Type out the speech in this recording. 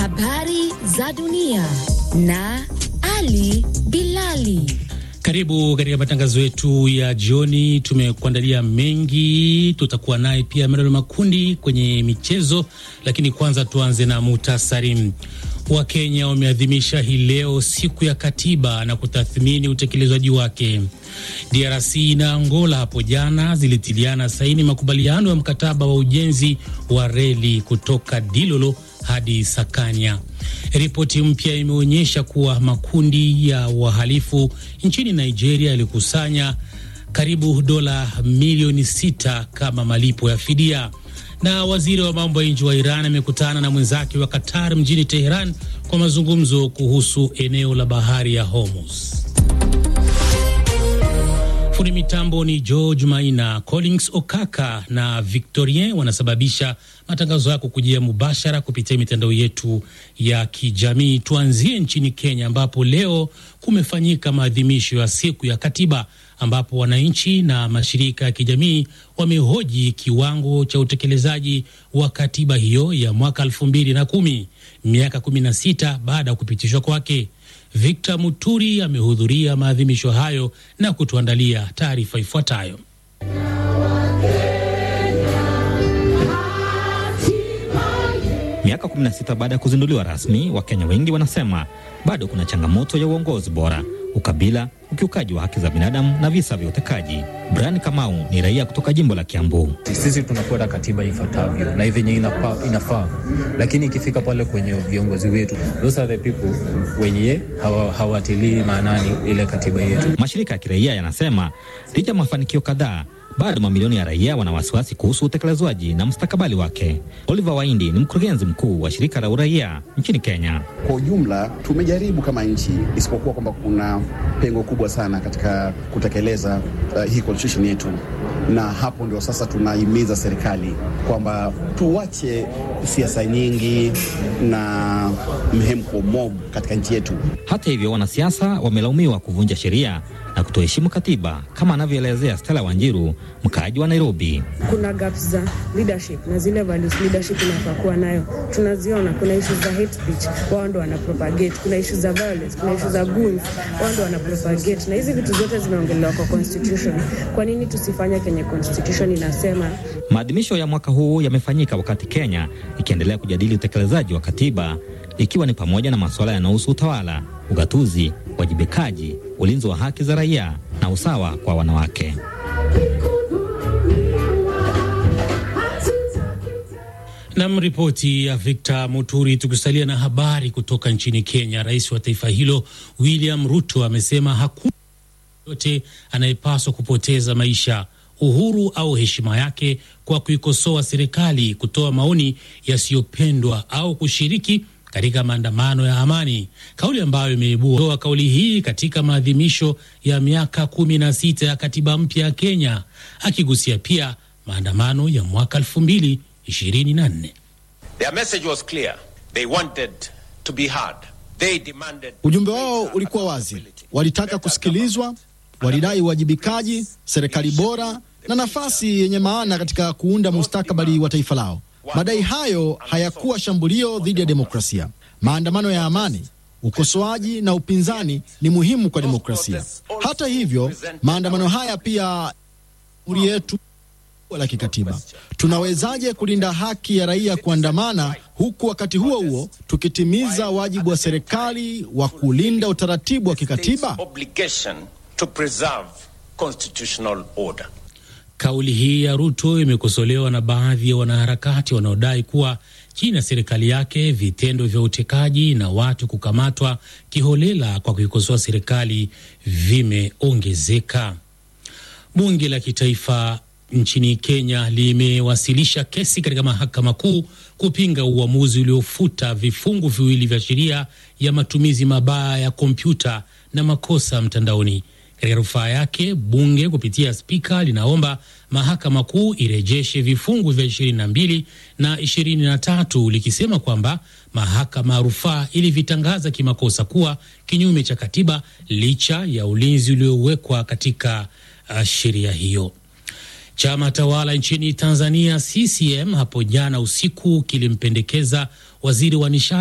Habari za dunia na Ali Bilali. Karibu katika matangazo yetu ya jioni. Tumekuandalia mengi, tutakuwa naye pia Meralo Makundi kwenye michezo, lakini kwanza tuanze na muhtasari. Wakenya wameadhimisha hii leo siku ya katiba na kutathmini utekelezaji wake. DRC na Angola hapo jana zilitiliana saini makubaliano ya mkataba wa ujenzi wa reli kutoka Dilolo hadi Sakanya. Ripoti mpya imeonyesha kuwa makundi ya wahalifu nchini Nigeria yalikusanya karibu dola milioni sita kama malipo ya fidia. Na waziri wa mambo ya nje wa Iran amekutana na mwenzake wa Qatar mjini Teheran kwa mazungumzo kuhusu eneo la bahari ya Hormuz. Fundi mitambo ni George Maina, Collins Okaka na Victorien wanasababisha matangazo yako kujia mubashara kupitia mitandao yetu ya kijamii. Tuanzie nchini Kenya ambapo leo kumefanyika maadhimisho ya siku ya katiba ambapo wananchi na mashirika ya kijamii wamehoji kiwango cha utekelezaji wa katiba hiyo ya mwaka elfu mbili na kumi, miaka 16 baada ya kupitishwa kwake. Victor Muturi amehudhuria maadhimisho hayo na kutuandalia taarifa ifuatayo. Miaka 16 baada ya kuzinduliwa rasmi, Wakenya wengi wanasema bado kuna changamoto ya uongozi bora, ukabila, ukiukaji wa haki za binadamu na visa vya utekaji. Brian Kamau ni raia kutoka jimbo la Kiambu. Sisi tunafuata katiba ifuatavyo na venye inafaa, inafaa, lakini ikifika pale kwenye viongozi wetu, those are the people wenye hawatilii maanani ile katiba yetu. Mashirika ya kiraia yanasema licha ya mafanikio kadhaa bado mamilioni ya raia wana wasiwasi kuhusu utekelezwaji na mustakabali wake. Oliver Waindi ni mkurugenzi mkuu wa shirika la uraia nchini Kenya. Kwa ujumla tumejaribu kama nchi, isipokuwa kwamba kuna pengo kubwa sana katika kutekeleza uh, hii constitution yetu, na hapo ndio sasa tunahimiza serikali kwamba tuwache siasa nyingi na mhemko mob katika nchi yetu. Hata hivyo, wanasiasa wamelaumiwa kuvunja sheria na kutoheshimu katiba kama anavyoelezea Stella Wanjiru, mkaaji wa Nairobi. Kuna gaps za leadership na zile values leadership inafaa kuwa nayo tunaziona. Kuna issues za hate speech, wao ndo wana propagate. Kuna issues za violence, kuna issues za goons, wao ndo wana propagate, na hizi vitu zote zimeongelewa kwa constitution. Kwa nini tusifanye kenye constitution inasema? Maadhimisho ya mwaka huu yamefanyika wakati Kenya ikiendelea kujadili utekelezaji wa katiba ikiwa ni pamoja na masuala yanayohusu utawala, ugatuzi, wajibikaji, ulinzi wa haki za raia na usawa kwa wanawake. Nam, ripoti ya Victor Muturi. Tukisalia na habari kutoka nchini Kenya, rais wa taifa hilo William Ruto amesema hakuna yote anayepaswa kupoteza maisha uhuru au heshima yake kwa kuikosoa serikali, kutoa maoni yasiyopendwa au kushiriki katika maandamano ya amani, kauli ambayo imeibua kauli hii katika maadhimisho ya miaka kumi na sita ya katiba mpya ya Kenya, akigusia pia maandamano ya mwaka elfu mbili ishirini na nne. Ujumbe wao ulikuwa wazi, walitaka kusikilizwa, walidai uwajibikaji, serikali bora na nafasi yenye maana katika kuunda mustakabali wa taifa lao. Madai hayo hayakuwa shambulio dhidi ya demokrasia. Maandamano ya amani, ukosoaji na upinzani ni muhimu kwa demokrasia. Hata hivyo, maandamano haya pia uri yetu la kikatiba. Tunawezaje kulinda haki ya raia kuandamana, huku wakati huo huo tukitimiza wajibu wa serikali wa kulinda utaratibu wa kikatiba? Kauli hii ya Ruto imekosolewa na baadhi ya wanaharakati wanaodai kuwa chini ya serikali yake vitendo vya utekaji na watu kukamatwa kiholela kwa kuikosoa serikali vimeongezeka. Bunge la kitaifa nchini Kenya limewasilisha kesi katika mahakama kuu kupinga uamuzi uliofuta vifungu viwili vya sheria ya matumizi mabaya ya kompyuta na makosa mtandaoni. Katika rufaa yake, bunge kupitia spika linaomba mahakama kuu irejeshe vifungu vya 22 na 23 likisema kwamba mahakama ya rufaa ilivitangaza kimakosa kuwa kinyume cha katiba licha ya ulinzi uliowekwa katika uh, sheria hiyo. Chama tawala nchini Tanzania CCM hapo jana usiku kilimpendekeza waziri wa nishati